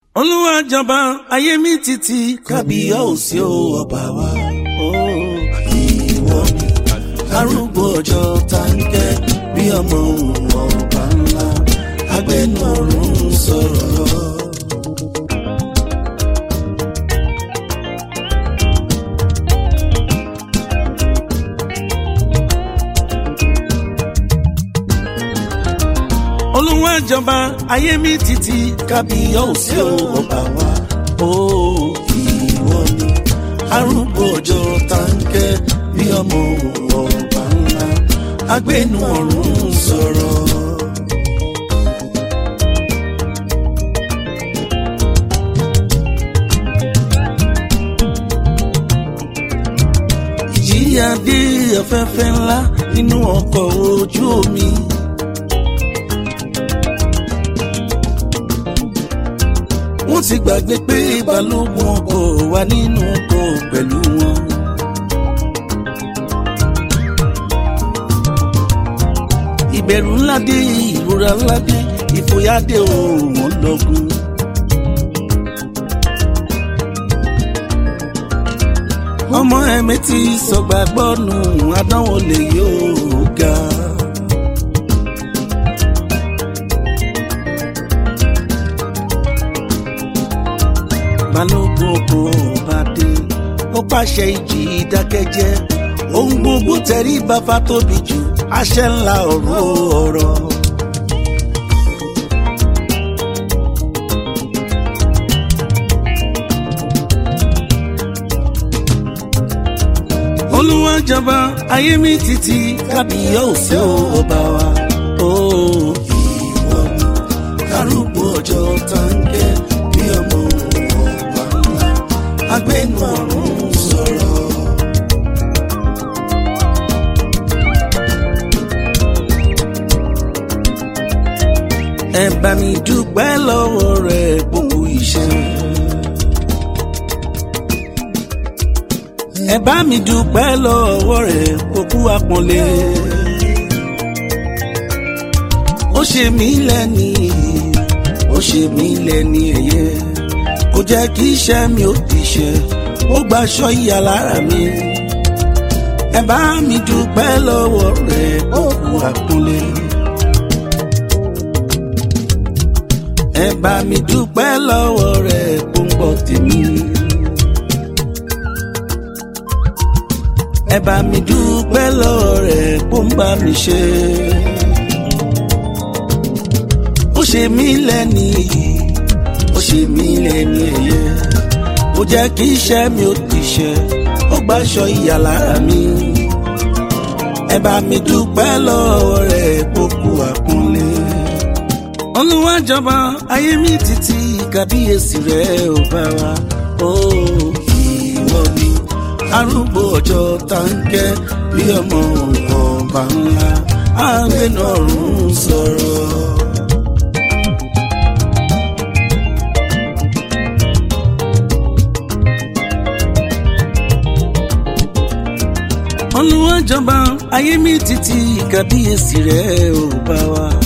olúwa jọba ayé mi títí kábíyèsí o ọba wa ó ìwọ ni arúgbó ọjọ́ táǹkẹ́ bí ọmọ òun ọba ńlá agbẹnu ọ̀run sọ̀rọ̀. olúwa jọba ayé mi títí kábíyèsí o ọba wa ó ìwọ ni arúgbó ọjọ́ táǹkẹ́ bí ọmọ ọba ńlá agbẹnu ọ̀run sọ̀rọ̀. ìjìyà dé afẹ́fẹ́ ńlá nínú ọkọ̀ ojú omi. wọ́n ti gbàgbé pé balógun ọkọ̀ wà nínú ọkọ̀ pẹ̀lú wọn. ìbẹ̀rù ńlá dé ìrora ńlá dé ìfòyà dé òun lọ́gùn. ọmọ ẹ̀mí ti sọ̀gbàgbọ́ nù àdánwò lè yóò ga. balógun kò bá dé ó pàṣẹ ìjì ìdákẹ́jẹ́ ohun gbogbo tẹ̀rí bàbá tóbi jù àṣẹ ńlá ọ̀rọ̀ ọ̀rọ̀. olúwa jọba ayé mi títí kábíyèsí ọba wa ó ìwọ ni arúgbó ọjọ́ táǹkẹ́ bí ọmọ ọba ńlá agbẹnu ọ̀run sọ̀rọ̀. ẹ bá mi dúpẹ́ lọ́wọ́ rẹ̀ gbogbo iṣẹ́. ẹ bá mi dúpẹ́ lọ́wọ́ rẹ̀ gbogbo àpọ́nlé. ó ṣe mí lẹ́ni ó ṣe mí lẹ́ni ẹ̀yẹ kò jẹ́ kí iṣẹ́ mi ó ti ṣe ó gbaṣọ ìyà lára mi. ẹ bá mi dúpẹ́ lọ́wọ́ rẹ̀ gbogbo àpọ́nlé. ẹ bá mi dúpẹ́ lọ́wọ́ rẹ̀ gbòǹgbọ̀ tèmi. ẹ bá mi dúpẹ́ lọ́wọ́ rẹ̀ gbòǹgbà mi ṣe. ó ṣe mí lẹ́ni ó ṣe mí lẹ́ni ẹ̀yẹ ó jẹ́ kí iṣẹ́ mi ó ti ṣe ó gbàṣọ ìyà lára mi. ẹ bá mi dúpẹ́ lọ́wọ́ rẹ̀ gbogbo àpọ́nlé olúwa jọba ayé mi títí kábíyèsí rẹ ò bá wa ó ìwọ ni arúgbó ọjọ́ táǹkẹ́ bí ọmọ ọba ńlá àgbẹnú ọ̀run sọ̀rọ̀. olúwa jọba ayé mi títí kábíyèsí rẹ ò bá wa.